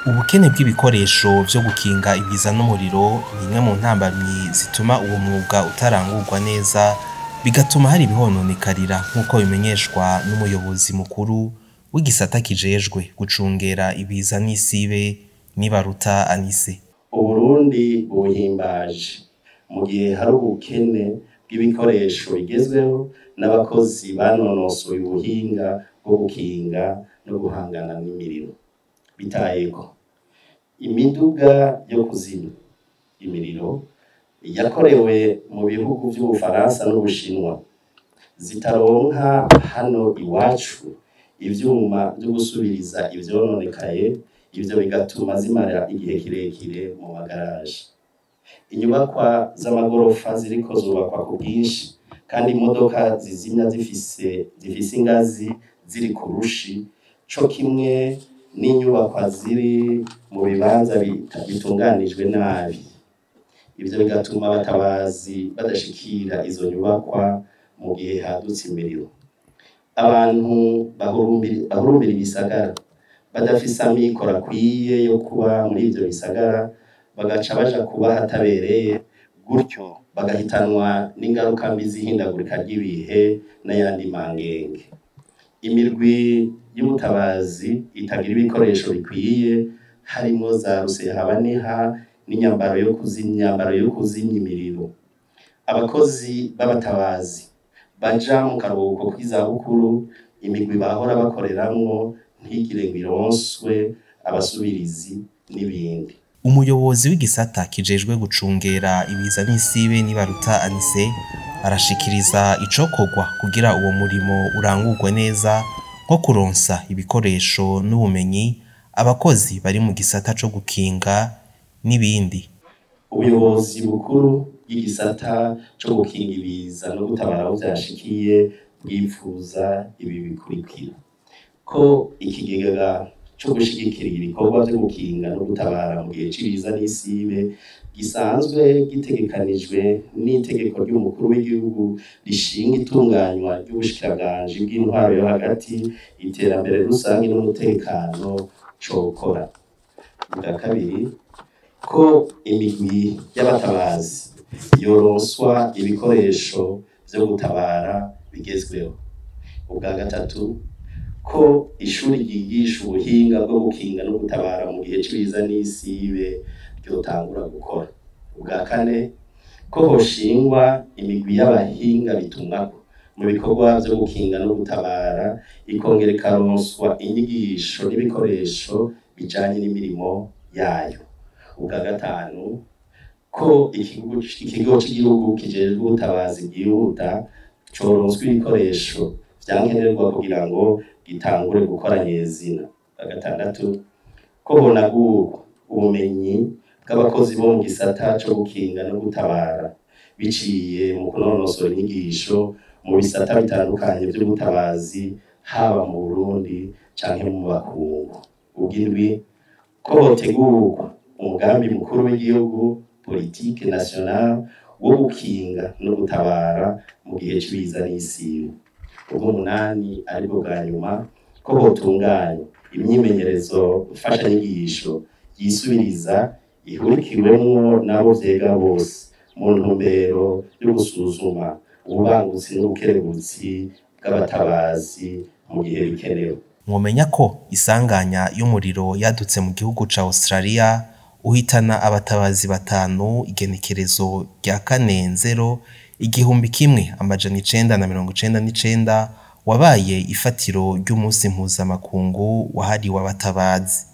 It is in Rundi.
Ubukene bw'ibikoresho vyo gukinga ibiza n'umuriro ni imwe mu ntambamyi zituma uwo mwuga utarangurwa neza, bigatuma hari ibihononekaririra nk'uko bimenyeshwa n'umuyobozi mukuru w'igisata kijejwe gucungera ibiza n'isibe Nibaruta Anise. Uburundi buhimbaje mu gihe hari ubukene bw'ibikoresho bigezweho n'abakozi banonosoye ubuhinga bwo gukinga no guhangana n'imiriro. Bitayeko imiduga yo kuzimya imiriro yakorewe mu bihugu vy'Ubufaransa n'Ubushinwa zitaronka hano iwacu ivyuma vyo gusubiriza ivyononekaye, ivyo bigatuma zimara igihe kirekire mu magaraje. Inyubakwa z'amagorofa ziriko zubakwa ku bwinshi kandi imodoka zizimya zifise zifise ingazi ziri ku rushi, co kimwe n'inyubakwa ziri mu bibanza bitunganijwe nabi. Ivyo bigatuma abatabazi badashikira izo nyubakwa mu gihe hadutse imiriro. Abantu bahurumbira ibisagara badafise amikoro akwiye yo kuba muri ivyo bisagara, bagaca baja kuba ahatabereye, gutyo bagahitanwa n'ingaruka mbi z'ihindagurika ry'ibihe n'ayandi mangenge. Imirwi y'ubutabazi itagira ibikoresho bikwiye harimwo za rusehabaniha n'inyambaro yo kuzimya imyambaro yo kuzimya imiriro. Abakozi b'abatabazi baja mu karuhuko k'izabukuru, imigwi bahora bakoreramwo ntigire ngo ironswe abasubirizi n'ibindi. Umuyobozi w'igisata kijejwe gucungera ibiza n'isibe Nibaruta Anise arashikiriza icokorwa kugira uwo murimo urangurwe neza nko kuronsa ibikoresho n'ubumenyi abakozi bari mu gisata co gukinga n'ibindi. Ubuyobozi bukuru bw'igisata co gukinga ibiza no gutabara abo vyashikiye bwipfuza ibi bikurikira: ko ikigega co gushigikira ibikorwa vyo gukinga no gutabara mu gihe c'ibiza n'isibe gisanzwe gitegekanijwe n'itegeko ry'umukuru w'igihugu rishinga itunganywa ry'ubushikiranganji bw'intwaro yo hagati, iterambere rusangi n'umutekano cokora. Ubwa kabiri, ko imigwi y'abatabazi yoronswa ibikoresho vyo gutabara bigezweho. Ubwa gatatu, ko ishuri ryigisha ubuhinga bwo gukinga no gutabara mu gihe c'ibiza n'isibe ryotangura gukora. Ubwa kane, ko hoshingwa imigwi y'abahinga bitumwako mu bikorwa vyo gukinga no gutabara, ikongera ikaronswa inyigisho n'ibikoresho bijanye n'imirimo yayo. Ubwa gatanu, ko ikigo c'igihugu kijejwe ubutabazi bwihuta coronswa ibikoresho vya nkenerwa kugira ngo gitangure gukora nyezina. Ubwa gatandatu, ko honagurwa ubumenyi bw'abakozi bo mu gisata co gukinga no gutabara biciye mu kunonosora inyigisho mu bisata bitandukanye vy'ubutabazi, haba mu Burundi canke mu makungu. Ubw'indwi, ko hotegurwa umugambi mukuru w'igihugu politique nationale wo gukinga no gutabara mu gihe c'ibiza n'isibe. Ubw'umunani aribwo bwa nyuma, ko hotunganywa imyimenyerezo mfashanyigisho yisubiriza ihurikiwemwo n'abo vyega bose mu ntumbero yo gusuzuma ububangutsi n'ubukerebutsi bw'abatabazi mu gihe bikenewe. Mwomenya ko isanganya y'umuriro yadutse mu gihugu ca Australia uhitana abatabazi batanu igenekerezo rya kane nzero igihumbi kimwe amajana icenda na mirongo icenda n'icenda wabaye ifatiro ry'umusi mpuzamakungu wahariwe abatabazi.